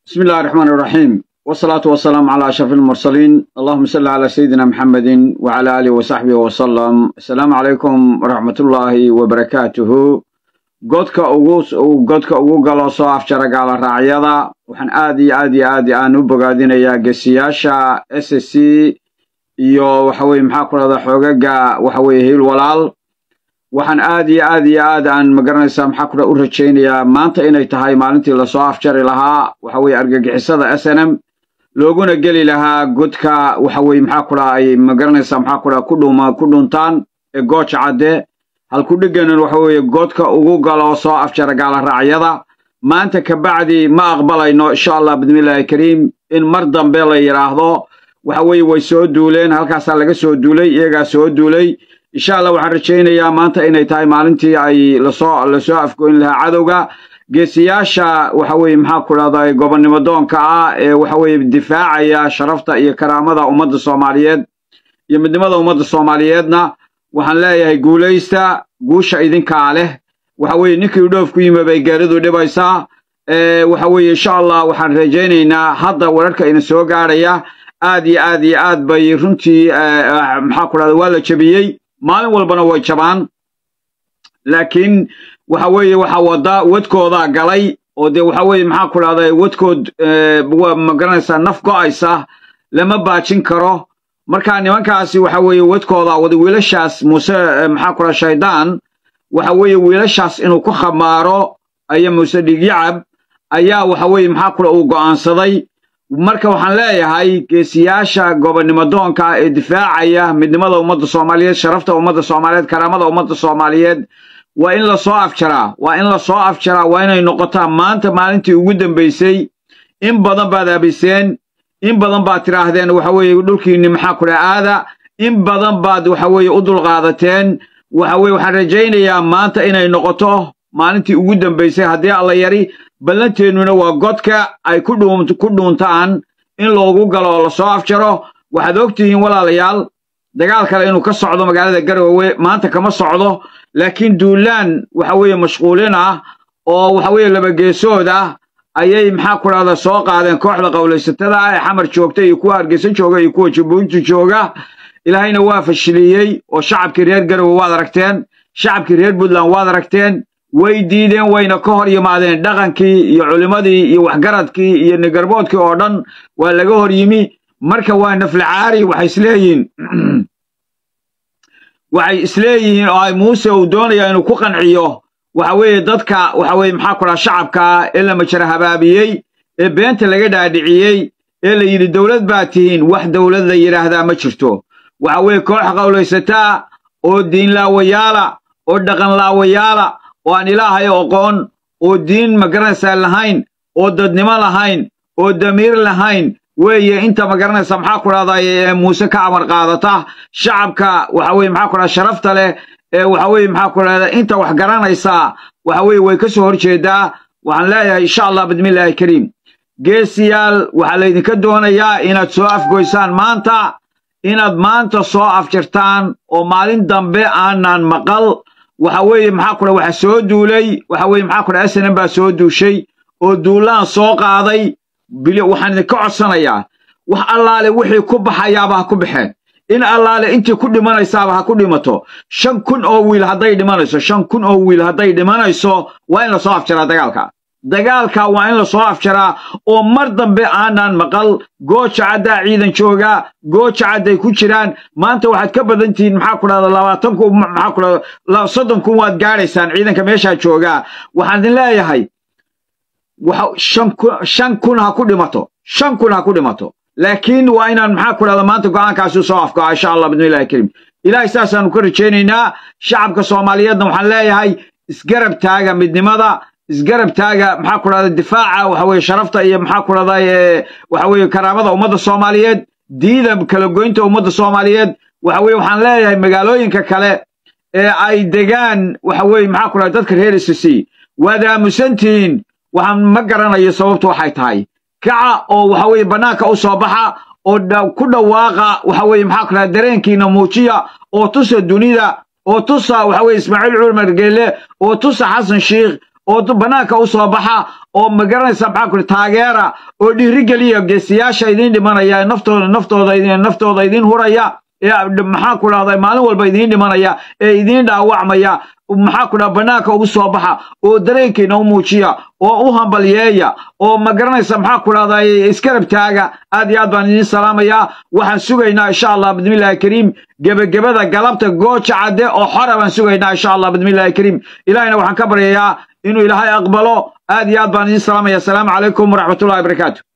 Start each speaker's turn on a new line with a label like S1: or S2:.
S1: بسم الله الرحمن الرحيم والصلاة والسلام على أشرف المرسلين اللهم صل على سيدنا محمد وعلى آله وصحبه وسلم السلام عليكم ورحمة الله وبركاته godka ugu godka ugu galo soo afjara gaala raacyada waxaan aad iyo aad iyo aad aan u bogaadinayaa gesiyaasha s s c iyo waxa weye maxaa ku dhahda xoogaga waxa weye hiil walaal waxaan aad iyo aad iyo aad aan magaranaysaa maxaa ku u rajaynayaa maanta inay tahay maalintii lasoo afjari lahaa waxa weye argagixisada s n m looguna geli lahaa godka waxa weye maxaa ku dhaha ay magaranaysaa maxaa ku dhaha ku dhuma ku dhuntaan ee gooja cadde halkudhiganan waxa weeye godka ugu galo soo afjara gaala raacyada maanta kabacdi ma aqbalayno insha allah bismillahi kariim in mar dambe la yidhaahdo waxa weeye way soo duuleen halkaasaa laga soo duulay iyagaa soo duulay insha allah waxaan rajaynayaa maanta inay tahay maalintii ay lasoo lasoo afgoyn lahaa cadowga geesiyaasha waxa weeye maxaa ku dhahda gobonnimo doonka ah ee waxa weeye difaacaya sharafta iyo karaamada ummadda soomaaliyeed iyo midnimada ummadda soomaaliyeedna waxaan leeyahay guulaysta guusha idinkaa leh waxa weeye ninkii dhoof ku yimi bay gaaridu dhibaysaa waxa weeye insha allah waxaan rajaynaynaa hadda wararka ina soo gaadhaya aad iyo aad iyo aad bay runtii maxaa ku dhahda waa la jebiyey maalin walbana way jabaan laakiin waxa weeye waxa wada wadkoodaa galay oo dee waxa weeye maxaa ku dhahda wadkood waa magaranaysaa naf go'aysa lama baajin karo marka nimankaasi waxa weeye wadkooda wada wiilashaas muuse maxaa ku dhaha shaydaan waxa weeye wiilashaas inuu ku khamaaro aya muuse dhigyacab ayaa waxa weeye maxaa ku dhaha uu go'aansaday marka waxaan leeyahay geesiyaasha gobonnimo doonka ah ee difaacaya midnimada ummadda soomaaliyeed sharafta ummadda soomaaliyeed karaamada ummadda soomaaliyeed waa in lasoo afjaraa waa in lasoo afjaraa waa inay noqotaa maanta maalintii ugu dambaysay in badan baad abiseen in badan baad tidhaahdeen waxa weeye dhulkiinni maxaa ku dhaha aada in badan baad waxa weeye u dulqaadateen waxa weye waxaan rajaynayaa maanta inay noqoto maalintii ugu dambaysay haddii alla yari ballanteennuna waa godka ay ku dhuuntaan in loogu galo oo lasoo afjaro waxaad og tihiin walaalayaal dagaal kale inuu ka socdo magaalada garowe maanta kama socdo laakiin duulaan waxa weeye mashquulin ah oo waxa weeye labageesood ah ayay maxaa ku dhahda soo qaadeen kooxda qowlaysatada ah ee xamar joogta iyo kuwa hargeysa jooga iyo kuwa jabuuti jooga ilaahayna waa fashiliyey oo shacabkii reer garowe waad aragteen shacabkii reer puntland waad aragteen way diideen wayna ka hor yimaadeen dhaqankii iyo culimmadii iyo waxgaradkii iyo nigarboodkii oo dhan waa laga hor yimi marka waa naflacaari waxay isleeyihiin waxay isleeyihiin oo ay muuse uu doonaya inuu ku qanciyo waxa weeye dadka waxa weye maxaa ku dhaha shacabkaa ee la majara habaabiyey ee beenta laga dhaadhiciyey ee la yidhi dowlad baa tihiin wax dowlad la yidhaahdaa ma jirto waxa weeye koox qowlaysataa oo diinlaawayaala oo dhaqanlaawayaala oo aan ilaahay oqoon oo diin magaranaysaa lahayn oo dadnimo lahayn oo damiir lahayn weeye inta magaranaysa maxaa ku dhahda ee muuse ka amar qaadata shacabka waxa weye maxaa ku dhahda sharafta leh ee waxa weeye maxaa ku dhahda inta wax garanaysaa waxa weeye way ka soo hor jeedaa waxaan leeyahay insha allah bismillahi kariim geesiyaal waxaa laydinka doonayaa inaad soo afgoysaan maanta inaad maanta soo afjirtaan oo maalin dambe aanan maqal waxa weeye maxaa ku dhaha waxa soo duulay waxa weeye maxaa ku dhaha snm baa soo duushay oo duulaan soo qaaday waxaan idinka codsanayaa wax allaale wixii ku baxayaaba ha ku baxeen in allaale intii ku dhimanaysaaba ha ku dhimato shan kun oo wiil hadday dhimanayso shan kun oo wiil hadday dhimanayso waa in lasoo afjaraa dagaalka dagaalka waa in lasoo afjaraa oo mar dambe aanan maqal gooja caddaa ciidan joogaa gooja cadday ku jiraan maanta waxaad ka badan tihiin maxaa ku dhahda labaatan kun maxaa ku dhahda soddon kun waad gaadhaysaan ciidanka meeshaa joogaa waxaan idin leeyahay shan kun ha ku dhimato shan kun ha ku dhimato laakiin waa inaan maxaa ku dhahda maanta go'aankaasi soo afgo'a insha allah bismillahi kariim ilaahay saasaanu ka rajaynaynaa shacabka soomaaliyeedna waxaan leeyahay isgarab taaga midnimada isgarab taaga maxaa ku dhahda difaaca waxa weye sharafta iyo maxaa ku dhahda waxa weye karaamada ummadda soomaaliyeed diida kala goynta ummadda soomaaliyeed waxa weye waxaan leeyahay magaalooyinka kale ee ay degaan waxa weye maxaa ku dhahda dadka reer isisi waad aamusantihiin waxaan ma garanayo sababtu waxay tahay kaca oo waxa weye bannaanka u soo baxa oo ku dhawaaqa waxa weye maxaa ku dhahda dareenkiina muujiya oo tusa dunida oo tusa waxa weye ismaaciil cumar geelle oo tusa xasan shiikh oo bannaanka u soo baxa oo magaranaysa maxaa ku taageera oo dhiirigeliya geesiyaasha idiin dhimanaya naftooda naftooda naftooda idiin huraya ee maxaa ku dhahday maalin walba idiin dhimanaya ee idiin dhaawacmaya maxaa ku dhaha bannaanka ugu soo baxa oo dareenkiina u muujiya oo u hambalyeeya oo ma garanaysa maxaa ku dhahday iskarab taaga aad iyo aad baan idiin salaamayaa waxaan sugaynaa insha allah bismillahi kariim gebagabada galabta gooja cadde oo xora baan sugaynaa insha allah bismillahi kariim ilahina waxaan ka baryayaa inuu ilaahay aqbalo aad iyo aad baan idiin salaamaya asalaamu calaykum waraxmatullahi wabarakaatu